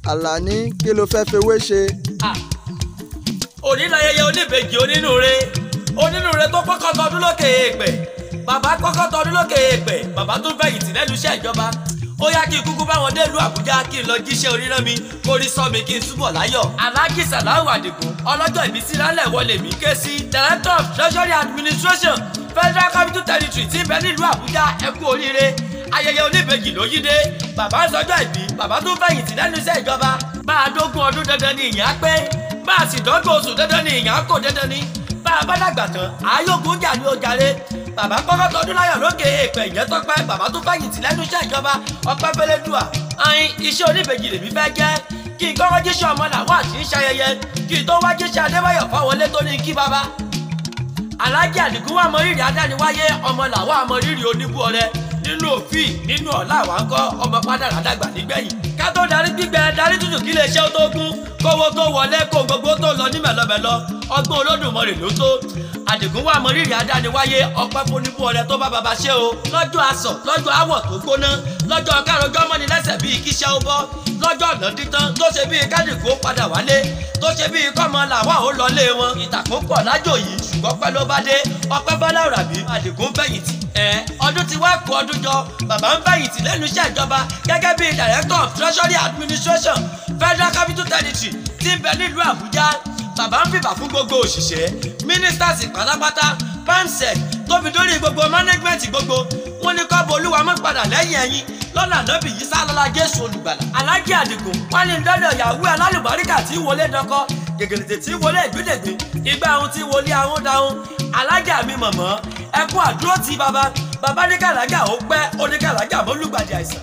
àlàní kí ló fẹ́ fewé ṣe. Ah, òní láyẹyẹ oníbejì onínúure onínúure tó kọ́kọ́ tọdún lókè èèpẹ̀ bàbá kọ́kọ́ tọdún lókè èèpẹ̀ bàbá tó fẹ̀yìntì lẹ́nu iṣẹ́ ìjọba ó yá kí n kúkú báwọn délùú àbújá kí n lọ jíṣẹ́ oríran mi kó rí sọ mi kí n túbọ̀ láyọ̀. alhaji salahu adigun ọlọ́jọ́ ìbísí lálẹ́ wọlé mi ké sí director of treasury administration federal capital territory tí ń bẹ nílùú àbújá ẹ kú oríire ayẹyẹ oníbejì ló yí dé bàbá ń sọjọ́ ìbí bàbá tó fẹ̀yìntì lẹ́nu iṣẹ́ ìjọba bá a dógún ọdún dandan ni ìyá pé bá a sì dọ́gbọ̀n oṣù dandan ni ìyá kò dandan ni bá a bá dàgbà tán àyókùn jà ní ojàre bàbá kọ́kọ́ tọdún láyọ̀ lókè èèpẹ̀ ìyẹn tọ́pẹ́ bàbá tó fẹ̀yìntì lẹ́nu iṣẹ́ ìjọba ọpẹ́ fẹlẹ́dùà ayin iṣẹ́ oníbejì lèmi fẹ́ jẹ́ kí n kọ́kọ́ jíṣẹ́ ọmọ làwọn àti ń ṣayẹyẹ kí n tó wá jíṣẹ́ adébáyọ̀ fáwọlé tó ní kí bàbá alájà àdìgún wà mọ rírì adániwáyé ọmọ làwọn àmọ rírì oníbú ọrẹ nínú òfin nínú ọ̀la àwọn akọ ọmọ pádàrà dàgbà nígbẹ̀yìn. ká tó darí gbígbẹ darí tútù kí lè ṣe ó tó gún kówó tó wọlé kó gbogbo tó lọ ní mẹ̀lọ́mẹ̀lọ́ ọgbọ́n olódùmarè ló tó. àdìgún wà mọ rírì adániwáyé ọpẹ́ fúnibú ọrẹ tó bá baba ṣe o. lọ́jọ́ asọ̀ lọ́jọ́ awọ̀ tó gbóná lọ́jọ́ kárọ̀jọ́ mọ́ni lẹ́sẹ̀ bíi kíṣẹ́ ó bọ́ lọ́jọ́ ọ̀nà dídán tó ṣe bíi kádìkú ó padà wálé tó ṣe bíi kọ́mọ làwọn ò lọlé wọn. ìtàkùn pọ̀ lájò yìí ṣùgbọ́n pẹ́ ló bá dé ọpẹ́ bọ́lá òràbí àdìgún fẹ̀yìntì. ẹ ọdún ti wá kú ọdún jọ bàbá ń fẹ̀yìntì lẹ́nu iṣẹ́ ìjọba gẹ́gẹ́ bíi director of treasury administration federal capital territory tí ń bẹ nílùú àbújá bàbá ń fìbà fún gbogbo òṣìṣẹ́ ministers pátápátá pansec tó fi dórí gbogbo management gbogbo wọn ní kọ́ bo olúwa mọ́ padà lẹ́yìn ẹ̀yìn lọ́nà ànábì yìí sálọ́lá jésù olùgbàlà. alájí àdìgún wọn ní dọ́dọ̀ yahoo alálùbáríkà tí wọlé dọkọ gègèrètè tí wọlé ìgbédègbè ìgbà ohun tí wọlé ahọ́n dáhùn alájà mi mọ̀mọ́ ẹkú àdúró ti bàbá bàbá ní kàlájà ó pẹ́ ó ní kàlájà mọ́ lùgbàdì àìsàn.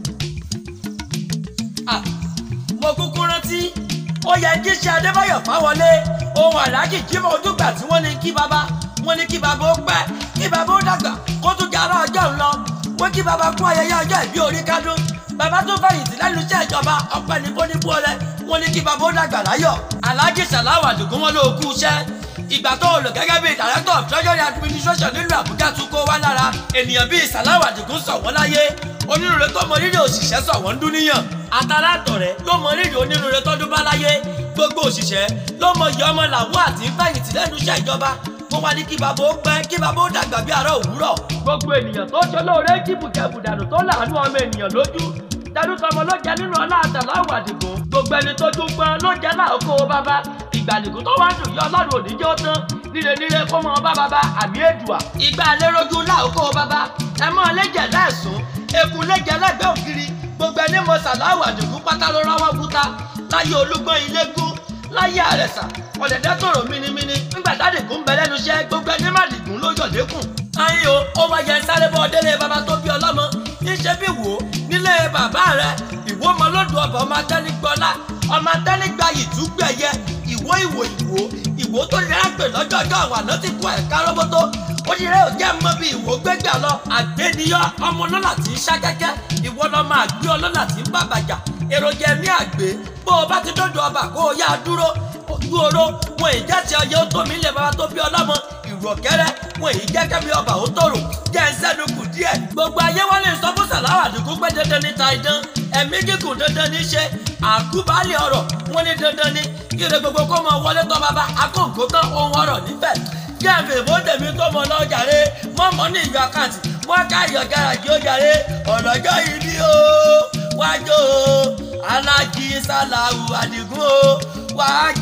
Ah, mo kúkú rántí ó yẹ kí ṣe adébáyọ̀ fáwọlé ohun aláàjì jímọ̀ ojúgbà tí wọ́n ní kí bàbá wọ́n ní kí bàbá ó pẹ́ kí bàbá ó dàgbà kó tún jẹ́ ará ọjọ́ ńlọ wọ́n kí bàbá kú ayẹyẹ ọjọ́ ìbí orí kádùn bàbá tó fẹ̀yìntì lẹ́nu iṣẹ́ ìjọba ọpẹ́ ní bóníbú ọrẹ wọ́n ní kí bàbá ó dàgbà láyọ̀ aláàjì sàláwà dùgún wọn ló kú iṣẹ́ ìgbà tó lò gẹ́gẹ́ bíi director of treasury administration nílùú àbújá tún kó wá lára ènìyàn bíi sàláwà dùgún sọ wọ́n láyé onírúurú tó mọ rírì òṣìṣẹ́ sọ wọ́n ń dún níyàn àtàrà àtọ̀rẹ́ ló mọ rírì onírúurú tó dún bá láyé gbogbo òṣìṣẹ́ ló mọ iye ọmọ làwọn àti fẹ̀yìntì lẹ́nu iṣẹ́ ìjọba mo wá ní kí bàbá ó pẹ́ kí bàbá ó dàgbà bí àárọ̀ òwúrọ̀. gbogbo ènìyàn tó ṣe lóore jìbùjẹ̀bù dànù tó láàánú ọmọ ènìyàn lójú tẹnu tọmọ ló jẹ nínú ọlá àtàláwà àdìgún gbogbo ẹni tó tún gbọ́n ló jẹ láòkó bàbá ìgbàlèkùn tó wá dùn yọ ọlọ́run òdíjọ́ tán níre níre kó mọ bá bàbá àmì èdùà ìgbà léròjú láòkó bàbá ẹ mọ lẹ́jẹ̀ lẹ́sùn eku lẹ́jẹ̀ lẹ́gbẹ́ ògiri gbogbo ẹni mọ sàláwà àdìgún pátá ló rọwọ́ búta láyé olúgbọ́n ilégún láyé àrẹ̀sà ọ̀dẹ̀dẹ̀ tòrò mímímí nígbà tádìgún bẹ lẹ́nu iṣẹ́ gbogbo ẹni má dìgún ló yọ̀ lékùn. ayé o ó wá yẹ sáré bọ́ délé bàbá tó bí ọlọ́mọ níṣẹ́ bí wò ó nílé bàbá rẹ ìwó ọmọ lọ́dún ọba ọmọ atẹ́nigbọ́lá ọmọ atẹ́nigba ìtúgbẹ̀yẹ ìwó ìwò ìwò ìwò tó rẹ̀ pè lọ́jọ́ ọjọ́ àwọn àná ti kú ẹ̀ka rọ́bọ́tó ó ní rẹ̀ ò jẹ́ mọ́ bí ìwò gbégbà lọ àgbéniyọ́ ọmọ ọlọ́lá tí ń ṣákẹ́kẹ́ ìwọ lọ́mọ àgbé ọlọ́lá tí ń bàbàjà èròjà ẹ̀mí àgbé bó o bá ti dọ́dọ̀ ọba kó o yá dúró ojú oró wọn ì jẹ́ ti ọyẹ ó tó mi lè bàbá tó bí ọlọ́mọ ìrù ọ̀kẹ́rẹ́ wọn ì jẹ́ kẹ́mi ọba ó tòrò jẹ́ ń sẹ́nu kù díẹ̀. gbogbo ayé wọn lè sọ fún sàláwà àdìgún pé dandan ní ta idán ẹ̀mí gígùn dandan ní ṣe àkúbálẹ̀ ọ̀rọ̀ wọn ní dandan ní kíre gbogbo kó mọ wọlé tọ́ bàbá akóǹkó tán ohun ọ̀rọ̀ nífẹ̀ jẹ́ẹ̀fẹ̀ bó tèmi tó mọ lọ jàre mọ́mọ́ ní ìlú àkáǹtì wọ́n ká ìyọ̀ gáràjì ó jàre ọ̀lọ́jọ́ yìí ni ó wájú o alájí sàláwù àdìgún o wàá